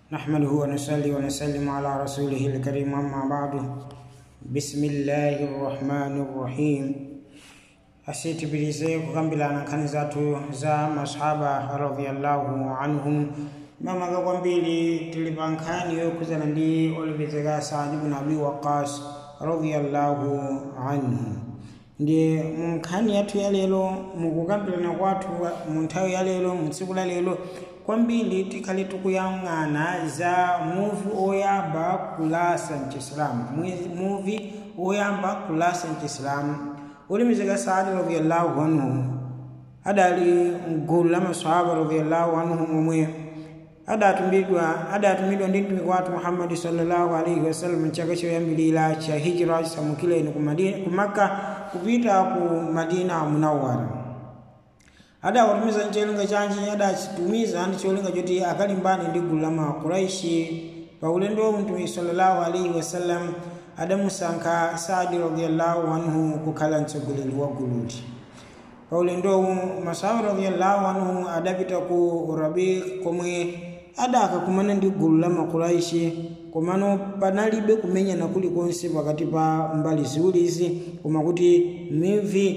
نحمده ونصلي ونسلم على رسوله الكريم أما بعد بسم الله الرحمن الرحيم asitibirize kukambirana nkhani zathu za masahaba radhiyallahu anhum mamaga kwambiri tili pa nkhani yokhuzana ndi olemekezeka Saad ibn Abi Waqqas radhiyallahu anhu ndi mu nkhani yathu ya lero mukukambirana kwathu mu nthawi ya lero mu tsiku la lero kwambiri tikhale tikuyang'ana za muvi oyamba kulasa mchisilamu muvi oyamba kulasa mchisilamu ulimizika saadi radhiyallahu anhu adali mgulu la masahaba radhiyallahu anhu momwe adatumidwa adatumidwa ndi mtumiki wathu muhammadi sallallahu alaihi wasallam mchaka choyambilira cha hijira chisamukire ino ku makka kupita ku madina munawwara adawatumiza ncholinga chanji adachitumiza ndi cholinga choti akalimbane ndi gulu la makuraishi pa ulendo wa mtumiki sallallahu alaihi wasallam adamusankha saadi radhiyallahu anhu kukhala mtsogoleri wa gululi pa ulendowu masahaba radhiyallahu anhu adapita ku rabi komwe adakakumana ndi gulu la makuraishi komano panalibe kumenyana kulikonse pakati pa mbali ziwirizi koma kuti mivi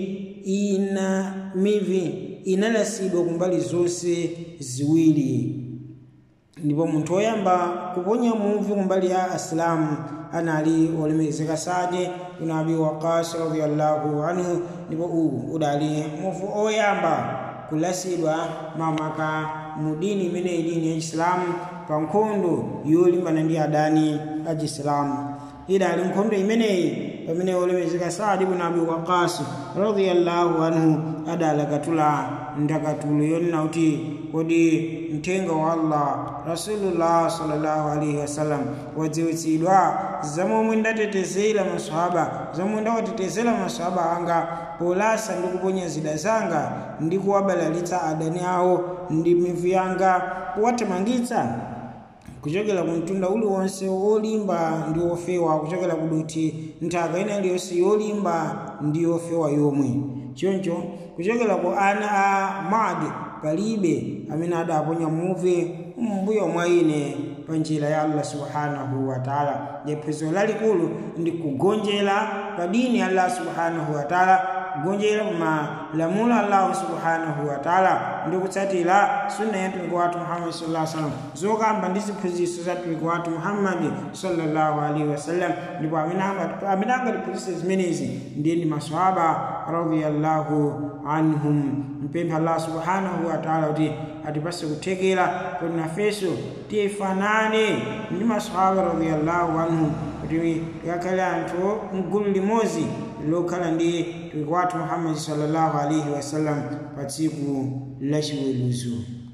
ina mivi inalasidwa kumbali zonse ziwiri ndipo munthu woyamba kuponya muvi kumbali ya asilamu anali olemekezeka Saadi ibn Abi Waqqas radhiyallahu anhu ndipo uwu udali muvi oyamba kulasidwa mamaka mu dini imeneyi dini ya Isilamu pa nkhondo yolimbana ndi adani a Chisilamu idali nkhondo imeneyi pamene olemekezeka Saadi ibn Abi Waqqas radhiyallahu anhu adalakatula ndakatulo yonena kuti kodi mthenga wa Allah Rasulullah sallallahu alaihi wasallam wadziwitsidwa zamomwe ndatetezera maswahaba zamomwe ndawatetezera maswahaba anga polasa ndi kuponya zida zanga ndi kuwabalalitsa adani awo ndi mivi yanga kuwathamangitsa kuchokera ku mtunda uliwonse wolimba ndi wofewa kuchokera kuduthi nthaka ina iliyonse yolimba ndi yofewa yomwe choncho kuchokera ku ana a madi palibe amene adaponya muvi mbuyo mwa ine pa njira ya allah subhanahu wa taala phunziro lalikulu ndi kugonjera pa dini ya allah subhanahu wa taala kugonjera malamulo allahu subhanahu wa taala ndi kutsatira sunna ya mtumiki wathu muhammadi sallallahu alaihi wasallam zokamba ndi ziphunzitso za mtumiki wathu muhammadi sallallahu alaihi wasallam ndipo amene angatiphunzitse zimenezi ndiye ndi maswahaba radhiyallahu anhum mpempha allah subhanahu wa taala kuti atipase kuthekera kuti nafenso tifanane ndi maswahaba radhiyallahu anhum kuti tikakhale anthu mgulu limodzi lokhala ndi mtumiki wathu muhammadi sallallahu alaihi wasallam pa tsiku la chiweruzo